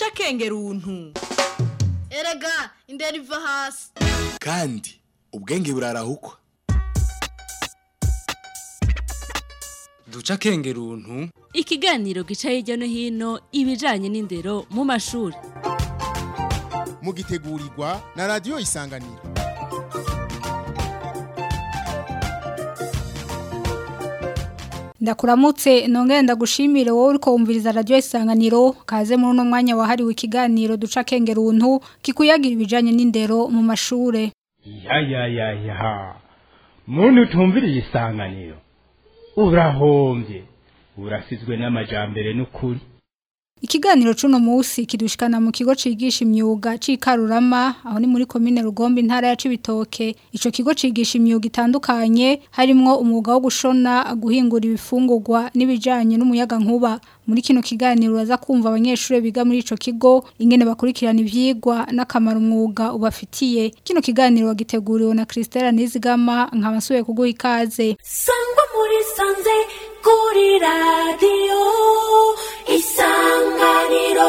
duca akenge runtu erega indera iva hasi kandi ubwenge burarahukwa duca akenge runtu ikiganiro gica hirya no hino ibijanye n'indero mu mashuri mugitegurirwa na radiyo isanganiro ndakuramutse nongere ndagushimire wowe uriko wumviriza radio isanganiro kaze muri uno mwanya wahariwe ikiganiro duca kenge runtu kikuyagira ibijanye n'indero mu mashure ya ya ya ya muntu utumviriye isanganiro urahombye urasizwe n'amajambere n'ukuri Ikiganiro cuno musi kidushikana mu kigo cigisha imyuga cikarurama aho ni muri commune Rugombe intara ya Cibitoke ico kigo cigisha imyuga itandukanye harimwo umwuga wo gushona guhingura ibifungurwa n'ibijanye n'umuyaga nkuba muri kino kiganiro uraza kumva abanyeshure biga muri ico kigo ingene bakurikirana ivyigwa n'akamaro umwuga ubafitiye kino kiganiro wagiteguriwe na Christelle Nizigama nkabasuye kuguha ikaze sangwa muri sanze kuri radiyo isanganiro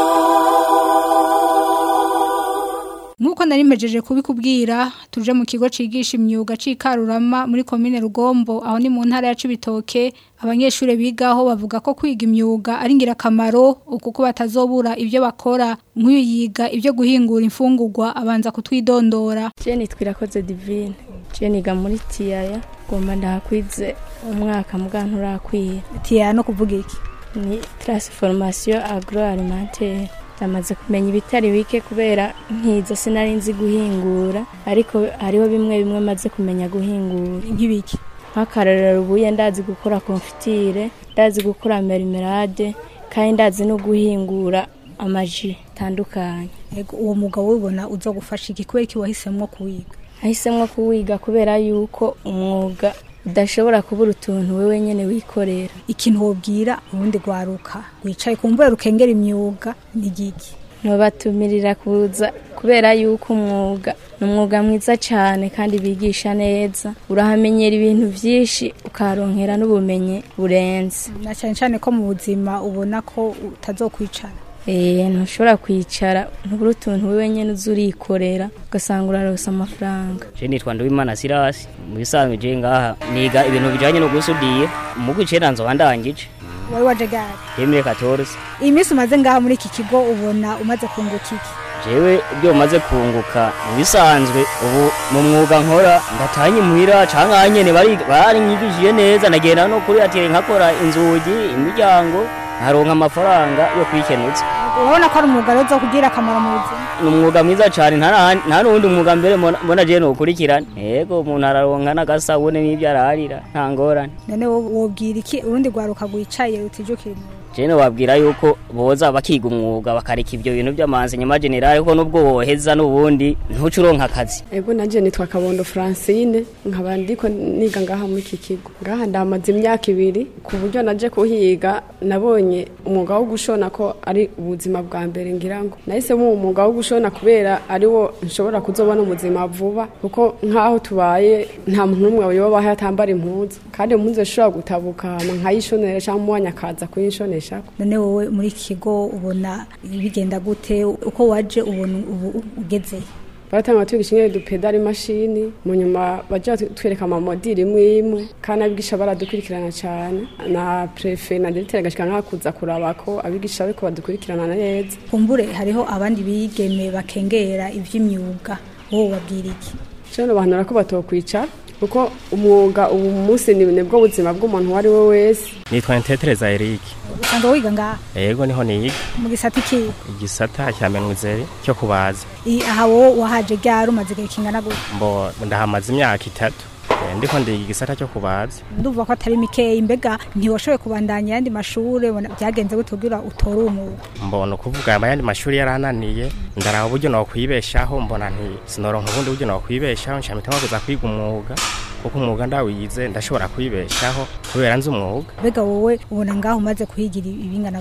Nkuko nari mpejeje kubikubwira tuje mu kigo cigisha imyuga cikarurama muri commune Rugombo aho ni mu ntara ya Cibitoke abanyeshure bigaho bavuga ko kwiga imyuga ari ngirakamaro kuko batazobura ivyo bakora nk'uyu yiga ivyo guhingura imfungurwa abanza kutwidondora Jeni twirakoze divine Jeni ga muri tiyaya gomba ndahakwize umwaka mugantu urakwiye tiyaya no kuvuga iki ni transformation agroalimentaire ndamaze kumenya ibitari bike kubera nkiza sinari nzi guhingura ariko hariho bimwe bimwe maze kumenya guhingura nk'ibiki nk'akarorero ubuye ndazi gukora konfitire ndazi gukora merimerade kandi ndazi no guhingura amaji atandukanye Ego uwo mugabo ubona uzo gufasha iki kubera iki wahisemwo kuwiga nahisemwo kuwiga kubera yuko umwuga udashobora kubura utuntu wewe nyene wikorera ikintu wobwira urundi rwaruka wicaye kumbura rukengera imyuga ni giki ntubatumirira kuza kubera yuko umwuga ni umwuga mwiza cyane kandi bigisha neza urahamenyera ibintu byinshi ukaronkera n'ubumenyi burenze na cyane cyane ko mu buzima ubona ko utazokwicara Eh, ntushobora kwicara ntubura utuntu wewe nyene uza urikorera ugasanga uraronsa amafaranga Je nitwa Nduwimana Silas mu bisanzwe je ngaha niga ibintu bijanye no gusudira mu gwicera nzo bandangije wari waje gare Yemwe 14 iyi minsi umaze ngaha muri iki kigo ubona umaze kunguka iki jewe ibyo maze kunguka mu bisanzwe ubu mu mwuga nkora ndatanye muhira canke nyene bari bari nyigishije neza nagenda no kuri atire nkakora inzugi imiryango nkaronka amafaranga yo kwikenuza urabona ko ari umwuga rero uzo kugira akamaro mu buzima ni umwuga mwiza cyane nta na- nta n'uwundi mwuga mbere mbona mbona je nokurikirana yego umuntu araronka n'agasabune n'ibyo ararira nta ngorane none wo- wobwira iki urundi rwaruka rwicaye rutijukira imyuga jene wabwira yuko boza bakiga umwuga bakareka ibyo bintu by'amazi nyuma generale kuko nubwo woheza n'ubundi ntuce uronka akazi Ego nanje nitwa Kabondo Francine nkaba ndiko niga ngaha muri iki kigo ngaha ndamaze imyaka ibiri ku buryo naje kuhiga nabonye umwuga wo gushona ko ari ubuzima bwa mbere ngira ngo nahisemo uwo mwuga wo gushona kubera ari wo nshobora kuzobona ubuzima vuba kuko nk'aho tubaye nta muntu n'umwe yobaho atambara impuzu kandi impuzu zishobora gutabuka hama nkayishonera cyangwa umwanya akaza kuyishonesha none wowe muri iki kigo ubona bigenda gute uko waje ubona ubu ugeze baratanga twigisha ingene dupedala imashini mu nyuma baja twereka amamodiri imwe imwe kandi abigisha baradukurikirana cyane na prefe na diregiteri agashika nk'akuza kuraba ko abigisha bariko badukurikirana neza kumbure hariho abandi bigeme bakengera ivy'imyuga wowe wabwira iki cyo bahanura ko batokwicara kuko umwuga ubu munsi ni nibwo buzima bw'umuntu uwo ari we wese nitwa ntetereza Eric usanga wiga ngaha yego niho niga mu gisata iki igisata cya menuzeri cyo kubaza I- aha wowe wahaje ryari umaze igihe kingana gute mbo ndahamaze imyaka itatu Eh, ndiko ndiga igisata cyo kubaza ndumva ko atari mikeyi mbega ntiwashoboye kubandanya ayandi mashure bona- byagenze gute kugira utore uwo mwuga mbona ukuvuga ayandi mashuri yarananiye ndaraba uburyo nokwibeshaho mbona nti sinoronka ubundi buryo nokwibeshaho nshamitamo kuza kwiga umwuga kuko umwuga ndawize ndashobora kwibeshaho kubera nzi umwuga mbega wowe ubona ngaho umaze kuhigira ibingana gute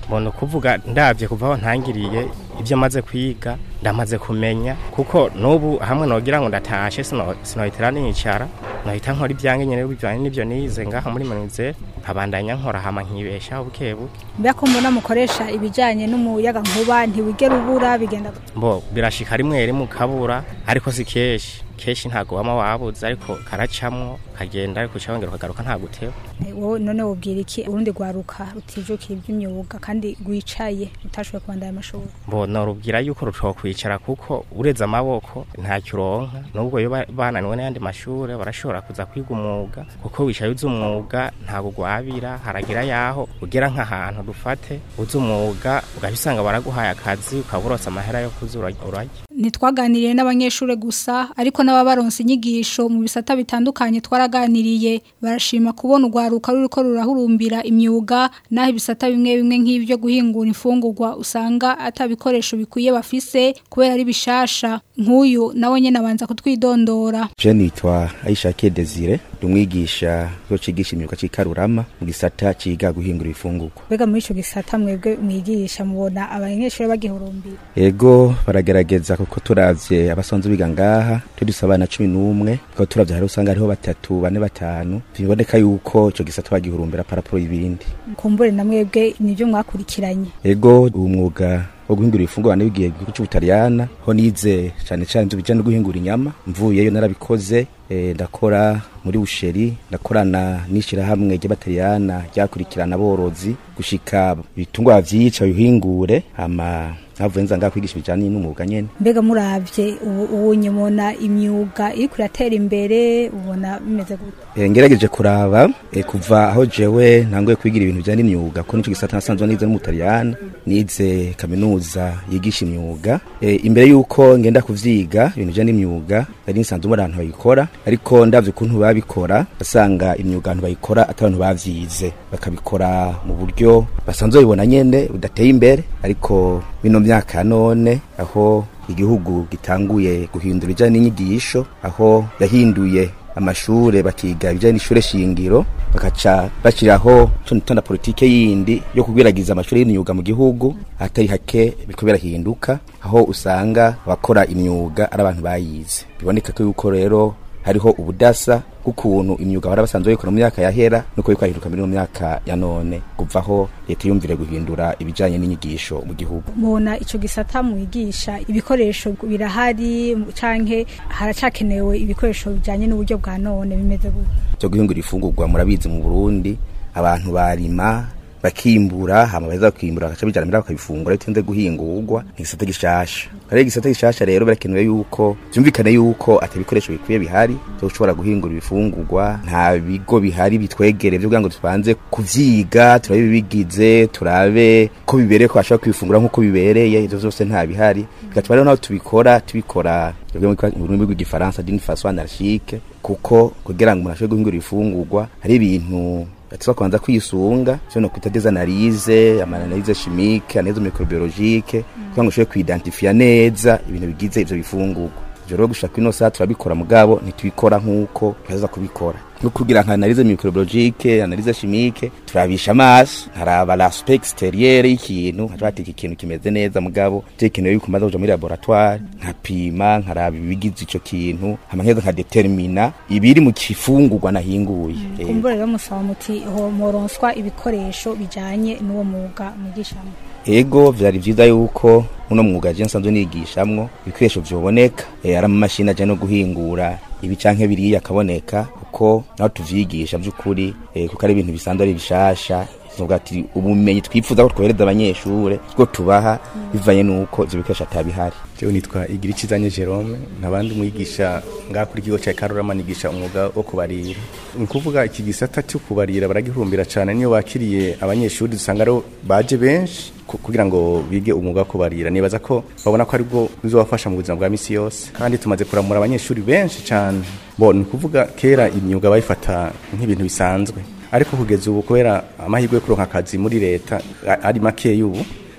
mbona ukuvuga ndabye kuva aho ntangiriye ibyo maze kwiga ndamaze kumenya kuko n'ubu hamwe nogira ngo ndatashe sino sinohitira nicara nohita nkora ibyange nyene bijanye n'ivyo nize ngaha muri manize nkabandanya nkora hama nkibeshaho buke buke mbega ko mbona mukoresha ibijyanye n'umuyaga nkuba ntiwigera ubura bigenda gute? mbo birashika rimwe rimwe ukabura ariko si kenshi kenshi ntago wama wabuze ariko karacamwo kagenda ariko ucabongera ukagaruka nta guteba Eh, wowe none wubwira iki urundi rwaruka rutijukira iby'imyuga kandi rwicaye rutashoboye kubandanya amashuri mbo norubwira yuko rutokwicara kuko ureze amaboko ntacyo uronka nubwo iyo ba- bananiwe n'ayandi mashure barashobora kuza kwiga umwuga kuko wicaye uzi umwuga ntabwo gwabira haragira yaho ugera nk'ahantu dufate uzi umwuga ugahita usanga baraguhaye akazi ukaba urose amahera yo kuza urarya urarya. ntitwaganiriye n'abanyeshuri gusa ariko n'ababaronse inyigisho mu bisata bitandukanye twaraganiriye barashima kubona urwaruka ruriko rurahurumbira imyuga naho ibisata bimwe bimwe nk'ibyo guhingura imfungurwa usanga atabikoresho bikwiye bafise kubera ari bishasha nk'uyu nawe nyene abanza kutwidondora Je nitwa Aishake Desire ndumwigisha yo cigisha imyuga cikarurama mu gisata ciga guhingura ibifungurwa mbega muri ico gisata mwebwe mwigisha mubona abanyeshuri bagihurumbira Ego baragerageza kuko turavye abasonze biga ngaha tuduse abana cumi n'umwe kuko turavye hari usanga hariho batatu bane batanu biboneka yuko ico gisata bagihurumbira paraporo y'ibindi kumbure na mwebwe nivyo mwakurikiranye ego uwo mwuga wo guhingura ibifungurwa nibigiye mu gihugu c'ubutaliyana ho nize cane cane ivyo bijanye no guhingura inyama mvuyeyo narabikoze eh, ndakora muri busheri ndakorana n'ishirahamwe ry'abataliyana ryakurikirana aborozi gushika ibitungwa vyica bihingure hama navuye nza ngaha kwigisha ibijanye n'umwuga nyene mbega muravye ubu ubu nyumona imyuga iriko iratera imbere ubona bimeze gute Eh, ngerageje kuraba eh, kuva aho jewe ntanguye kwigira ibintu bijanye n'imyuga ko nico gisata nasanzwe nize n'umutaliyana nize kaminuza yigisha imyuga eh, imbere yuko ngenda kuvyiga ibintu bijanye n'imyuga nari nsanzwe muri abantu bayikora ariko ndavye ukuntu babikora basanga imyuga abantu bayikora atari abantu bavyize bakabikora mu buryo basanzwe babibona nyene budateye imbere ariko bino myaka ya none aho igihugu gitanguye guhindura ibijanye n'inyigisho aho yahinduye amashure bakiga ibijanye n'ishure shingiro bakaca bashiraho co nitanda politike yindi yo kugwiragiza amashure y'imyuga mu gihugu atari hake biriko birahinduka aho usanga abakora imyuga ari abantu bayize biboneka ko yuko rero hariho ubudasa bw'ukuntu imyuga bari basanzwe bayikora mu myaka yahera nuko biriko birahinduka muri ino myaka ya none kuvaho leta yumvire guhindura ibijanye n'inyigisho mu gihugu mubona ico gisata mwigisha ibikoresho birahari canke haracakenewe ibikoresho bijanye n'uburyo bwa none bimeze gute cyo guhingura ifungurwa murabizi mu Burundi abantu barima bakimbura hama baheza bakimbura bagaca bijana mbere bakabifungura bitinze guhingurwa ni igisata gishasha kare igisata gishasha rero birakenewe yuko byumvikane yuko ati ibikoresho bikwiye bihari byo gushobora guhingura ibifungurwa nta bigo bihari bitwegere byo kugira ngo tubanze kuvyiga turabe ibigize turabe ko bibereye ko bashobora kwifungura nk'uko bibereye ivyo vyose nta bihari bigatuma rero naho tubikora tubikora mu rurimi rw'igifaransa d'une façon anarchique kuko kugira ngo umuntu ashobore guhingura ibifungurwa hari ibintu tuza kubanza kwisunga cyo no kwita des analyses amanalize chimique analyse microbiologique kugira ngo ushobore kwidentifia neza ibintu bigize ivyo bifungurwa ivyo rero gushaka ino saa turabikora mugabo ntitubikora nk'uko tuza kubikora no kugira nka analyse microbiologique analyse chimique turabisha amaso nkaraba l'aspect exterieur y'ikintu nkaca bati iki kintu kimeze neza mugabo tekenewe yuko maze kuja muri laboratoire nkapima nkaraba ibigize ico kintu hama nkeza nkadetermina ibiri mu kifungurwa nahinguye Eh, kumbure rero musaba muti ho moronswa ibikoresho bijanye n'uwo mwuga mwigishamo ego vyari vyiza yuko muno mwuga je nsanzwe nigishamwo ibikoresho vyoboneka eh, ari amamashini aje no guhingura ibi canke biriya akaboneka kuko naho tuvyigisha vy'ukuri eh, kuko ari ibintu bisanzwe ari bishasha tuvuga ati ubumenyi twifuza ko twohereza abanyeshure bwo tubaha bivanye nuko ivyo bikoresho atabihari jewe nitwa igirikizanye jerome nkabandi umwigisha ngaha kuri ikigo ca karurama nigisha umwuga wo kubarira ni ukuvuga iki gisata cyo kubarira baragihurumbira cane niyo bakiriye abanyeshuri dusanga aribo baje benshi ku- kugira ngo bige umwuga wo kubarira nibaza ko babona ko aribwo bizobafasha mu buzima bwa misi yose kandi tumaze kuramura abanyeshuri benshi cane bo ni ukuvuga kera imyuga bayifata nk'ibintu bisanzwe ariko kugeza ubu kubera amahirwe yo kuronka akazi muri leta a- ari makeya ubu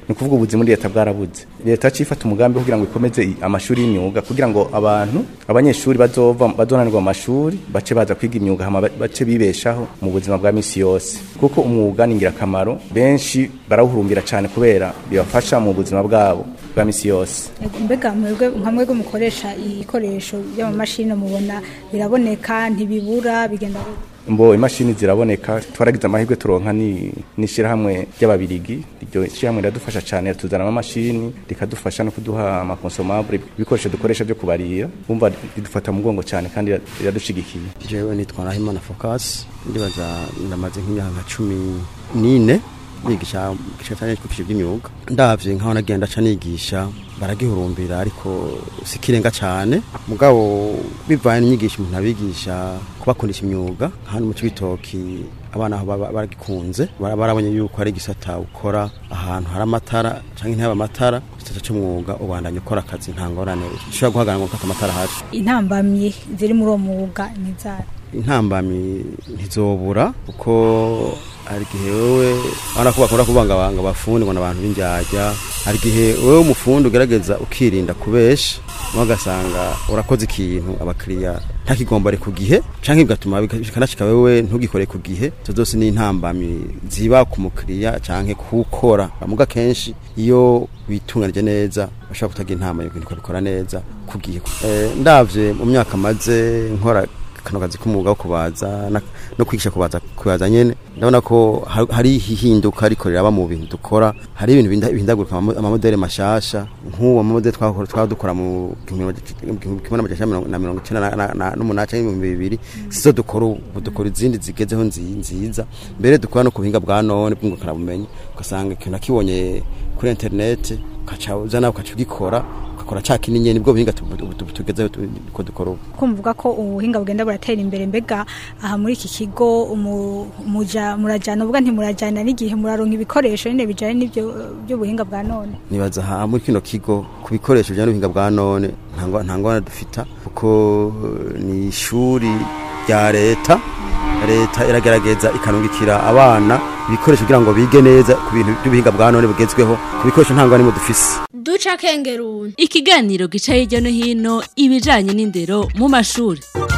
ni kuvuga ubuzi muri leta bwarabuze leta cifata umugambi kugira ngo ikomeze i- amashuri y'imyuga kugira ngo abantu abanyeshuri bazova bazonanirwa mu mashuri bace baza kwiga imyuga hama ba- bace bibeshaho mu buzima bwa misi yose kuko umwuga ni ingirakamaro benshi barawuhurumbira cyane kubera bibafasha mu buzima bwabo bwa misi yose Ego, mbega mwebwe nka mwebwe mukoresha ibikoresho by'amamashini mubona biraboneka ntibibura bigenda gute? mbo imashini ziraboneka twaragize amahirwe turonka ni n'ishyirahamwe ry'ababirigi iryo shyirahamwe riradufasha cyane rituzana amamashini rikadufasha no kuduha amakonsomabure ibikoresho dukoresha byo kubarira wumva ridufata mu mugongo cyane kandi riradushigikiye jewe nitwa Nahimana Focus ndibaza ndamaze nk'imyaka nka cumi n'ine nigisha igice cyane ku by'imyuga ndavye nkaho nagenda ca nigisha baragihurumbira ariko sikirenga cyane mugabo bivanye n'inyigisho umuntu abigisha kubakundisha imyuga hano mu cibitoki abana aho baba baragikunze bara- barabonye yuko ari igisata ukora ahantu hari amatara canke ntihaba amatara igisata c'umwuga ubandanya ukora akazi nta ngorane ushobora guhagarara ngo ufate amatara ahari intambamyi ziri muri uwo mwuga ni zari intambamyi ntizobura kuko hari igihe wewe urabona ko bakunda kubangabanga abafundi ngo ni abantu b'indyarya hari igihe wewe umufundi ugerageza ukirinda kubesha nawe ugasanga urakoze ikintu abakiriya ntakigombare ku gihe canke bigatuma bikanashika wewe ntugikore ku gihe izo zose ni intambamyi ziba ku mukiriya canke kuwukora bamuga kenshi iyo witunganije neza bashobora kutagira intama yo bikora neza ku gihe Eh, ndavye mu myaka maze nkora kano kazi k'umwuga wo kubaza na- no kwigisha kubaza kubaza nyene ndabona ko ha- hari ihinduka ariko riraba mu bintu dukora hari ibintu binda- bihindagurika amamo- amamodeli mashasha nk'uwo amamodeli twakora twaba dukora mu gihumbi kimwe n'amajana mirongo- na mirongo icenda na- na- na- n'umunani canke ibihumbi bibiri sizo dukora ubu dukora izindi zigezeho nzi- nziza mbere dukora no ku buhinga bwa none bw'ingukanabumenyi ugasanga ikintu nakibonye kuri interineti ukaca uza nawe ukaca ugikora ugakora ca kinini nyene nibwo buhinga tu- tu- tu- tugezeho tu- ko dukora ubu ko muvuga ko ubuhinga bugenda buratera imbere mbega aha muri iki kigo umu- muja murajana ubwa ntimurajana n'igihe muraronka ibikoresho nyine bijanye n'ibyo by'ubuhinga bwa none nibaza aha muri kino kigo ku bikoresho bijyanye n'ubuhinga bwa none nta ngwa- nta ngorane dufita kuko eh, ni ishuri rya leta leta iragerageza ikanungikira abana ibikoresho kugira ngo bige neza ku bintu by'ubuhinga bwa none bugezweho ku bikoresho nta ngorane dufise duca kengeruni ikiganiro gica hirya no hino ibijanye n'indero mu mashuri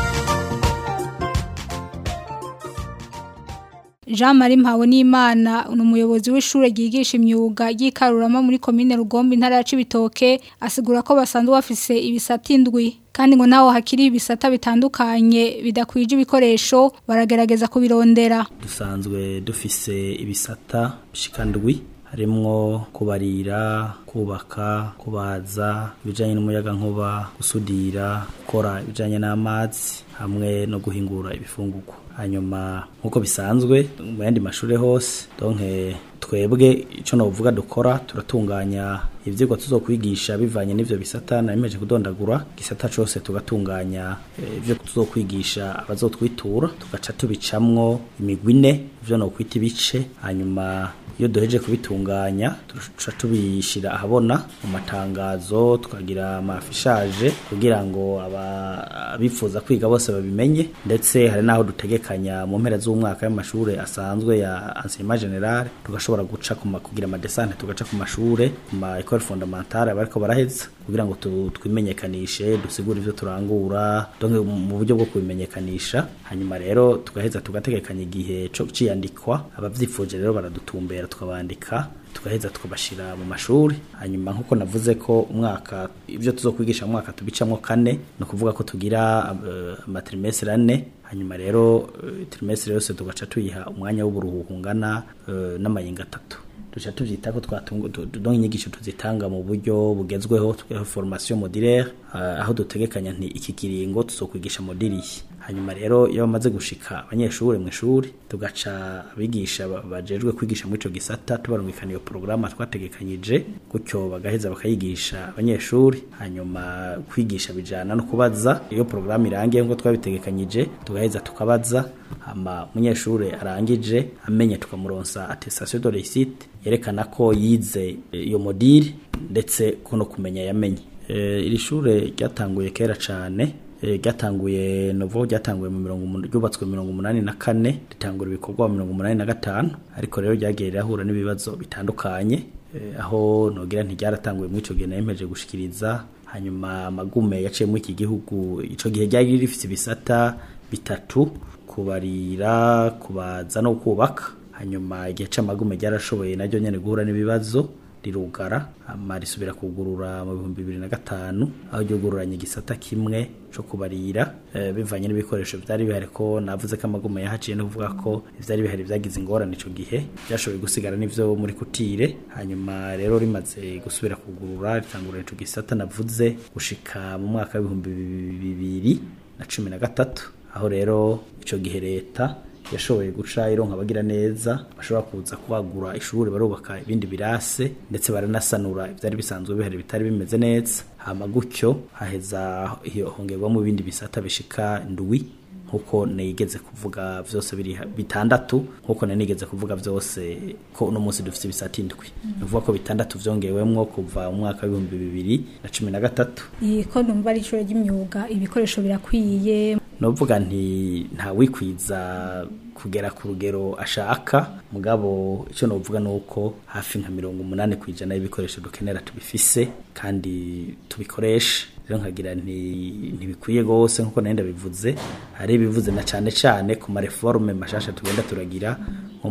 Jean Marie Mpabonimana ni umuyobozi w'ishure ryigisha imyuga ry'ikarurama muri komine Rugombe intara ya Cibitoke asigura ko basanzwe bafise ibisata indwi kandi ngo naho hakiri ibisata bitandukanye bidakwije ibikoresho baragerageza kubirondera dusanzwe dufise ibisata bishikandwi harimwo kubarira kubaka kubaza ibijanye n'umuyaga nkuba gusudira gukora ibijanye n'amazi hamwe no guhingura ibifungurwa hanyuma nk'uko bisanzwe mu yandi mashuri hose donke twebwe icyo novuga dukora turatunganya ivyigwa tuzokwigisha bivanye n'ivyo bisata nabimeje kudondagura gisata cose tugatunganya eh, ivyo tuzokwigisha abazotwitura tugaca tubicamwo imigwi ine ivyo nokwita ibice hanyuma iyo duheje kubitunganya tuca tubishira ahabona mu matangazo tukagira amafishaje kugira ngo aba- abifuza kwiga bose babimenye ndetse hari n'aho dutegekanya mu mpera z'umwaka y'amashuri asanzwe ya enseignement general tugashobora guca ku ma- kugira amadesante tugaca ku mashure ku ma école fondamentale bariko baraheza kugira ngo tu- twimenyekanishe dusigure ivyo turangura donc mu buryo bwo kubimenyekanisha hanyuma rero tugaheza tugategekanya igihe co ciyandikwa abavyifuje rero baradutumbera tukabandika tugaheza tukabashira mu mashuri hanyuma nkuko navuze ko umwaka ivyo tuzokwigisha mu mwaka tubicamwo kane ni ukuvuga ko tugira uh, amatrimestre ane hanyuma rero uh, trimestre yose tugaca tuyiha umwanya w'uburuhuko ungana uh, n'amayinga atatu duca tuvyita ko twatunga donc inyigisho tuzitanga mu buryo bugezweho twa formation modulaire uh, aho dutegekanya nti iki kiringo tuzokwigisha modili hanyuma rero iyo bamaze gushika abanyeshuri mu ishuri tugaca abigisha ba- bajejwe kwigisha muri ico gisata tubarungikana iyo porogaramu twategekanyije gutyo bagaheza bakayigisha abanyeshuri hanyuma kwigisha bijana no kubaza iyo porogaramu irangiye nk'uko twabitegekanyije tugaheza tukabaza hama umunyeshuri arangije amenye tukamuronsa attestation de réussite yerekana ko yize eh, iyo modile ndetse ko no kumenya yamenye Eh, iri shure ryatanguye kera cane eh, ryatanguye novo ryatanguye mu mirongo umun- ryubatswe mu mirongo umunani na kane ritangura ibikorwa mu mirongo umunani na gatanu ariko rero ryagiye rirahura n'ibibazo bitandukanye eh, aho nogira ntiryaratanguye muri ico gihe nayemeje gushikiriza hanyuma amagume yaciye muri iki gihugu ico gihe ryari rifite ibisata bitatu kubarira kubaza no kubaka hanyuma igihe c'amagume ryarashoboye naryo nyene guhura n'ibibazo rirugara hama risubira kugurura mu bihumbi bibiri na gatanu aho ryugururanye igisata kimwe co kubarira eh, bivanye n'ibikoresho vyari bihari ko navuze ko amagume yahaciye no kuvuga ko ivyari bihari vyagize ingorane ico gihe byashoboye gusigara n'ivyo muri kutire hanyuma rero rimaze gusubira kugurura ritangurira ico gisata navuze gushika mu mwaka w'ibihumbi bibiri na cumi na gatatu aho rero ico gihe leta yashoboye guca ironka abagira neza bashobora kuza kubagura ishuri barubaka ibindi birase ndetse baranasanura ivyari bisanzwe bihari bitari bimeze neza hama gutyo haheza hongerwamo ibindi bisata bishika ndwi nkuko nigeze kuvuga vyose biri bitandatu nkuko nigeze kuvuga vyose ko uno munsi dufite ibisata indwi nuvuga ko bitandatu vyongewemwo kuva mu mwaka w'ibihumbi bibiri na cumi na gatatu iyi ko numva ari ishuri ry'imyuga ibikoresho birakwiye novuga nti nta wikwiza kugera ku rugero ashaka mugabo icyo novuga nuko hafi nka mirongo umunani ku ijana y'ibikoresho dukenera tubifise kandi tubikoresha rero nkagira nti ntibikwiye gose nkuko nari ndabivuze hari ibivuze na cane cane ku mareforme mashasha tugenda turagira nko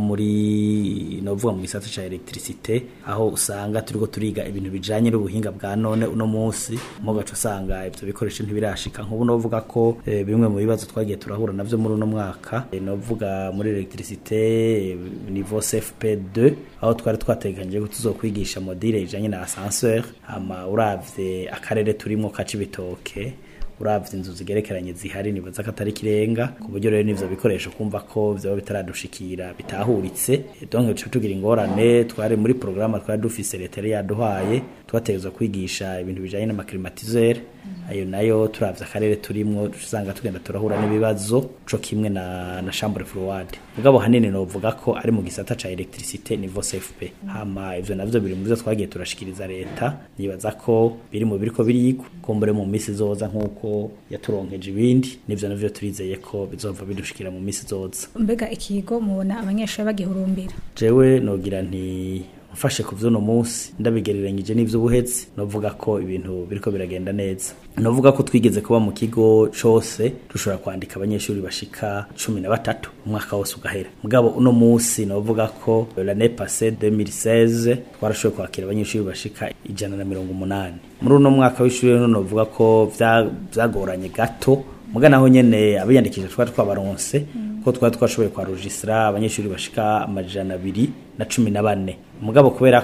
muri novuga mu gisata ca electricité aho usanga turiko turiga ibintu bijanye n'ubuhinga bwa none uno munsi mo gaco usanga ivyo bikoresho ntibirashika nk'ubu novuga ko e, bimwe mu bibazo twagiye turahura navyo muri uno mwaka e, novuga muri electricité e, niveau CFP2 aho twari twateganyije ko tuzokwigisha module ijanye na ascenseur ama uravye akarere turimo kaca ibitoke uravye inzu zigerekeranye zihari nibaza ko atari kirenga ku buryo rero n'ivyo bikoresho kumva ko vyoba bitaradushikira bitahuritse donc duca tugira ingorane twari muri programme twari dufise leta yari yaduhaye twategezwa kwigisha ibintu bijanye n'amaklimatiseur ayo nayo turavye akarere turimwo usanga tugenda turahura n'ibibazo co kimwe na, na chambre froide mugabo hanini novuga ko ari mu gisata ca electricité niveau CFP hama ivyo navyo biri mu byo twagiye turashikiriza leta nibaza ko biri mu biriko birigwa kumbure mu misi zoza nk'uko yaturonkeje ibindi nivyo navyo turizeye ko bizova bidushikira mu misi zoza mbega ikigo mubona abanyeshuri bagihurumbira jewe nogira nti mfashe ku vy'uno munsi ndabigereranyije n'ivy'ubuhetsi novuga ko ibintu biriko biragenda neza novuga ko twigeze kuba mu kigo cose dushobora kwandika abanyeshuri bashika cumi na batatu umwaka wose ugahera mugabo uno munsi novuga ko l'année passée 2016 twarashoboye kwakira abanyeshuri bashika ijana na mirongo umunani muri uno mwaka w'ishuri rero novuga ko vyagoranye gato muga naho nyene abiyandikisha twari twabaronse ko twari twashoboye kwa registra abanyeshuri bashika amajana abiri na cumi na bane mugabo kubera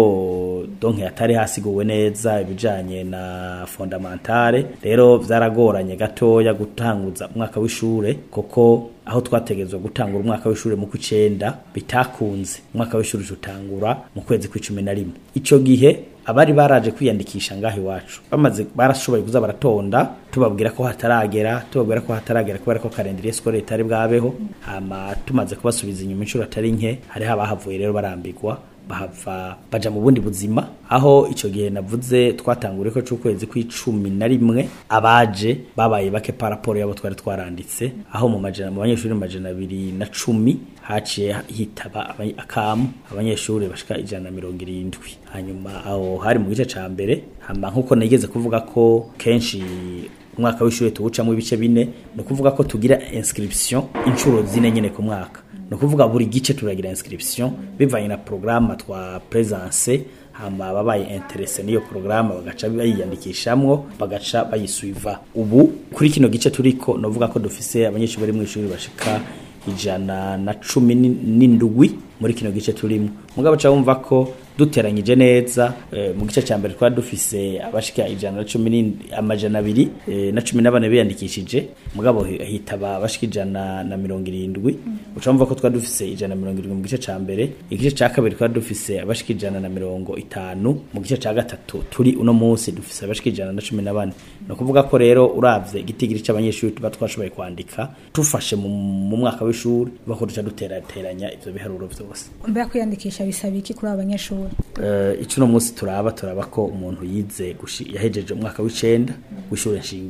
ko donke yatari hasiguwe neza ibijanye na fondamentale rero vyaragoranye gatoya gutanguza umwaka w'ishure kuko aho twategezwa gutangura umwaka w'ishure mu kw'icenda bitakunze umwaka w'ishure utangura mu kwezi kw'icumi na rimwe ico gihe abari baraje kwiyandikisha ngaho iwacu bamaze barashoboye kuza baratonda tubabwira ko hataragera tubabwira ko hataragera kubera ko calendrier scolaire itari bwabeho hama tumaze kubasubiza inyuma inshuro atari nke hari habahavuye rero barambirwa bahava baja mu bundi buzima aho ico gihe navuze twatanguriye ko c'ukwezi kw'icumi na rimwe abaje babaye bake paraporo yabo twari twaranditse aho mu majana mu banyeshuri majana abiri na cumi haciye hitaba akamu abanyeshuri bashika ijana na mirongo irindwi hanyuma aho hari mu gice ca mbere hama nkuko nigeze kuvuga ko kenshi umwaka w'ishuri tuwucamo ibice bine ni ukuvuga ko tugira inscription inshuro zine nyene ku mwaka ni ukuvuga buri gice turagira inscription bivanye na programme twa presence hama ababaye interese n'iyo porogaramu bagaca bayiyandikishamwo bagaca bayisuiva ubu kuri kino gice turiko novuga ko dufise abanyeshuri bari mu ishuri bashika ijana na cumi n'indwi muri kino gice turimo mugabo ca wumva ko duteranyije neza e, mu gice cya mbere twari dufise abashika ijana na cumi amajana abiri e, na cumi na bane biyandikishije mugabo hitaba abashika ijana na mirongo irindwi uca wumva ko twari dufise ijana na mirongo irindwi mu gice cya mbere igice cya kabiri twari dufise abashika ijana na mirongo itanu mu gice cya gatatu turi uno munsi dufise abashika ijana na cumi na bane ni ukuvuga ko rero uravye igitigiri c'abanyeshuri tuba twashoboye kwandika tufashe mu mwaka w'ishuri bako duca duterateranya ivyo biharuro vyose mbega kwiyandikisha bisaba iki kuri abo banyeshuri uh, icuno munsi turaba turaba ko umuntu yize yahejeje umwaka w'icenda w'ishure nshingiro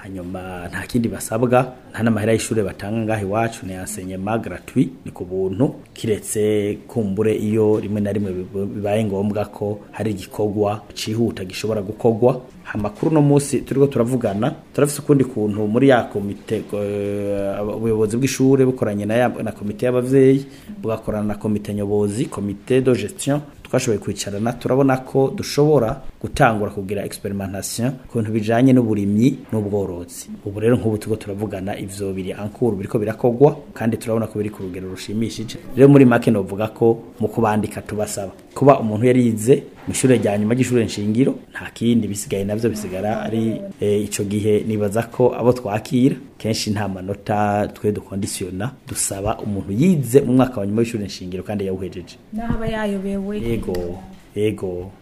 hanyuma nta kindi basabwa nta n'amahera y'ishure batanga ngaho iwacu ni enseignement gratuit ni ku buntu kiretse kumbure iyo rimwe na rimwe bib- bibaye ngombwa ko hari igikorwa cihuta gishobora gukorwa amakuru no munsi turiko turavugana turafise ukundi kuntu muri ya komite eh, aba- ubuyobozi bw'ishure bukoranye na, ya- na komite y'abavyeyi bugakorana na komite nyobozi komite de gestion twashoboye kwicarana turabona ko dushobora gutangura kugira experimentation ku bintu bijanye n'uburimyi n'ubworozi ubu rero nk'ubu turiko turavugana ivyo biri ankuru biriko birakogwa kandi turabona ko biri ku rugero rushimishije rero muri make novuga ko mu kubandika tubasaba kuba umuntu yarize mu ishure rya nyuma ry'ishure nshingiro nta kindi bisigaye navyo bisigara ari eh, ico gihe nibaza ko abo twakira kenshi nta manota twe dukondisiyona dusaba umuntu yize mu mwaka wa nyuma w'ishure nshingiro kandi yawuhejeje naho aba yayobewe yego yego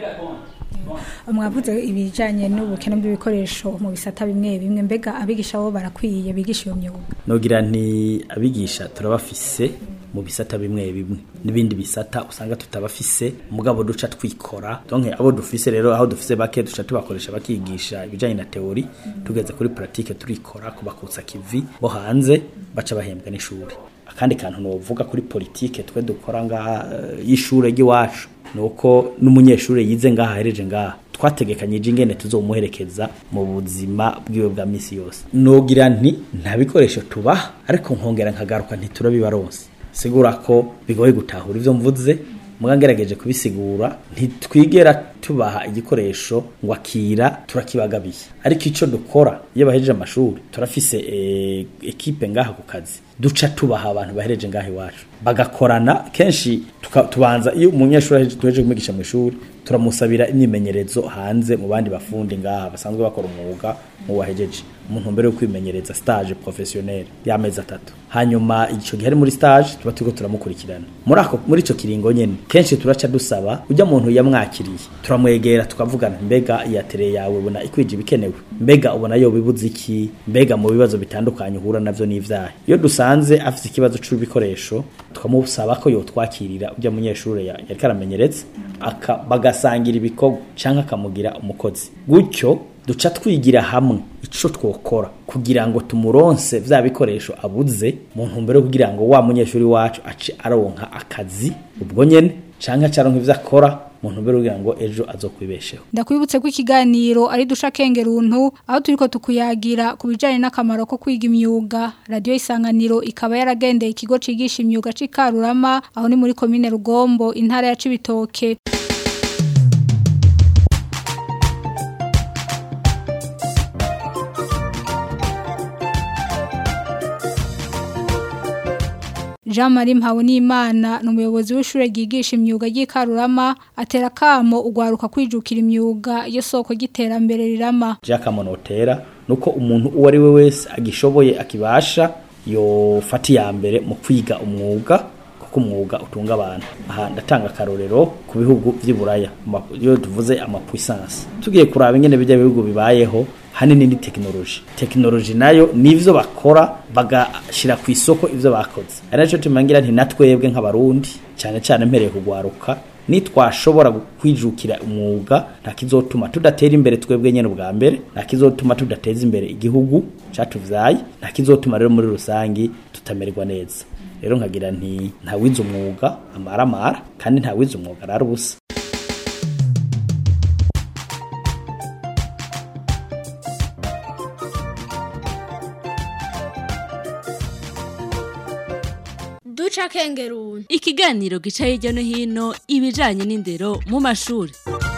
mwavuze ibijanye n'ubukene bw'ibikoresho mu bisata bimwe bimwe mbega abigisha bo barakwiye bigisha iyo myuga nogira nti abigisha turabafise mu bisata bimwe bimwe n'ibindi bisata usanga tutabafise mugabo duca twikora donc abo dufise rero aho dufise bake duca tubakoresha bakigisha ibijanye na teori tugeze kuri pratique turikora kubakutsa kivi bo hanze baca bahembwa n'ishuri akandi kantu novuga kuri politike twe dukora ngaha eh, y'ishure ry'iwacu nuko n'umunyeshuri yize ngaha ahereje ngaha twategekanyije ingene tuzomuherekeza mu buzima bwiwe bwa misi yose nogira nti nta bikoresho tubaha ariko nkongera nkagaruka ntiturabibaronse sigura ko bigoye gutahura ivyo mvuze muga ngerageje kubisigura ntitwigera tubaha igikoresho ngo akira turakibagabiye ariko ico dukora iyo bahejeje amashuri turafise eh, ekipe ngaha ku kazi duca tubaha abantu bahereje ngaha iwacu bagakorana kenshi tuka- tubanza iyo umunyeshuri aheje- duhejeje kumwigisha mu ishuri turamusabira imyimenyerezo hanze mu bandi bafundi ngaha basanzwe bakora umwuga mu wahejeje umuntu mbere yo kwimenyereza stage professionnel y'amezi atatu hanyuma ico gihe ari muri stage tuba turiko turamukurikirana muri ako muri ico kiringo nyene kenshi turaca dusaba ujya muntu yamwakiriye turamwegera tukavugana mbega iyatere yawe ubona ikwije ibikenewe mbega ubona yo bibuze iki mbega mu bibazo bitandukanye uhura navyo n'ivyaha iyo dusanze afite ikibazo c'ibikoresho tukamusaba ko yotwakirira ujya munyeshuri ya- yariko aramenyereza aka bagasangira ibikorwa canke akamugira umukozi gutyo duca twigira hamwe ico twokora kugira ngo tumuronse vya bikoresho abuze mu ntumbero yo kugira ngo wa munyeshuri wacu ace aronka akazi ubwo nyene canke ace aronka ivyo akora mu ntumbero yo kugira ngo ejo azokwibesheho ndakwibutse ko ikiganiro ari dusha kengeruntu aho turiko tukuyagira ku bijanye n'akamaro ko kwiga imyuga radio isanganiro ikaba yaragendeye ikigo cigisha imyuga c'ikarurama aho ni muri komine rugombo intara ya cibitoke Jean Marie Mpabonimana ni umuyobozi w'ishure ryigisha imyuga ry'ikarurama atera kamo ugwaruka kwijukira imyuga yo soko giterambere rirama Jack Monotera nuko umuntu uwo ari we wese agishoboye akibasha yofata iya mbere mu kwiga umwuga kuko umwuga utunga abantu aha ndatanga akarorero ku bihugu vy'iburaya ama- iyo tuvuze amapuissance tugiye kuraba ingene bijya bihugu bibayeho hanini ni tekinoloji tekinoloji nayo nivyo bakora bagashira ku isoko ivyo bakoze ari naco tumangira nti natwebwe nk'abarundi cyane cyane mpereye kugwaruka nitwashobora kwijukira umwuga nta kizotuma tudatera imbere twebwe nyene ubwa mbere nta kizotuma tudateza imbere igihugu catuvyaye nta kizotuma rero muri rusangi tutamererwa neza rero nkagira nti nta wize umwuga amaramara kandi nta wize umwuga arara ubusa duca kengeruntu ikiganiro gica hirya no hino ibijanye n'indero mu mashuri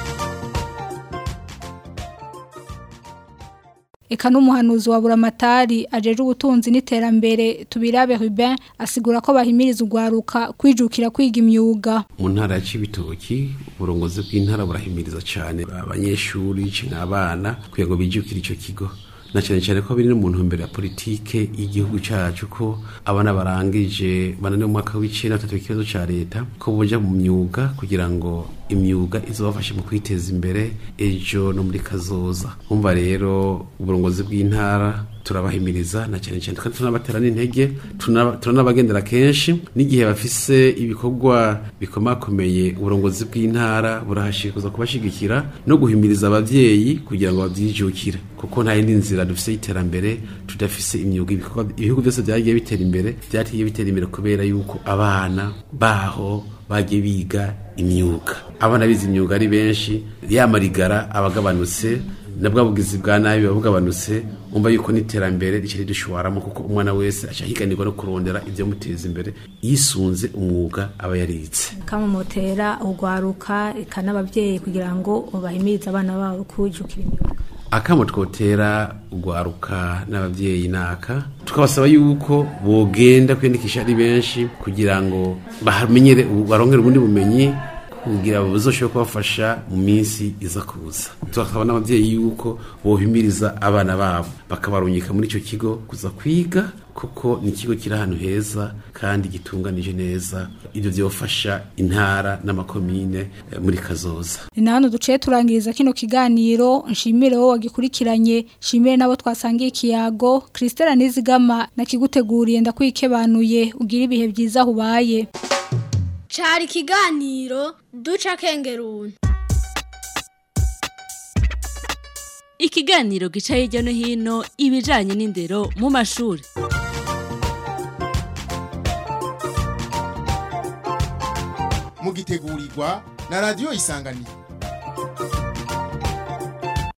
Eka n'umuhanuzi wa buramatari ajeje ubutunzi n'iterambere tubirabe Ruben asigura ko bahimiriza ugwaruka kwijukira kwiga imyuga mu ntara ya Cibitoki uburongozi bw'intara burahimiriza cyane abanyeshuri canke abana kugira ngo bijukire ico kigo na cyane cyane ko biri no mu ntumbero ya politike y'igihugu cacu ko abana barangije bananiwe mu mwaka w'icenda batatu ikibazo ca leta ko boja mu myuga kugira ngo imyuga izobafashe mu kwiteza imbere ejo no muri kazoza umva rero uburongozi bw'intara turabahimiriza na cyane cyane kandi tunabatera n'intege tuna- turanabagendera kenshi n'igihe bafise ibikorwa bikomakomeye uburongozi bw'intara burahashikuza kubashigikira no guhimiriza abavyeyi kugira ngo bavyijukire kuko nta yindi nzira dufise y'iterambere tudafise imyuga ibikorwa ibihugu byose byagiye bitera imbere byagiye bitera imbere kubera yuko abana baho bagiye biga imyuga abana bize imyuga ari benshi yamarigara abagabanutse nabwo bugizi bwa nabi buba bugabanutse umva yuko n'iterambere rikiri rishwaramo kuko umwana wese aca higanirwa no kurondera ibyo muteza imbere yisunze umwuga aba yaritse kamumotera ugwaruka eka n'abavyeyi kugira ngo bahimirize abana babo kujukira imyuga akamo twotera ugwaruka n'abavyeyi naka tukabasaba yuko bogenda kwiyandikisha ari benshi kugira ngo bahamenyere barongere ubundi bumenyi kugira ngo buzoshobore kubafasha mu minsi iza kuza tukasaba n'abavyeyi yuko bohimiriza abana babo bakabarungika muri ico kigo kuza kwiga kuko ni ikigo kiri ahantu heza kandi gitunganije neza ibyo byofasha intara n'amakomine eh, muri kazoza ni na hano duciye turangiriza kino kiganiro nshimire wowe wagikurikiranye nshimire n'abo twasangiye ikiyago christelle nizigama nakiguteguriye ndakwikebanuye ugira ibihe byiza aho ubaye cari ikiganiro duca kengeruni ikiganiro gica hirya no hino ibijanye n'indero mu mashuri mugitegurirwa na radiyo isanganiro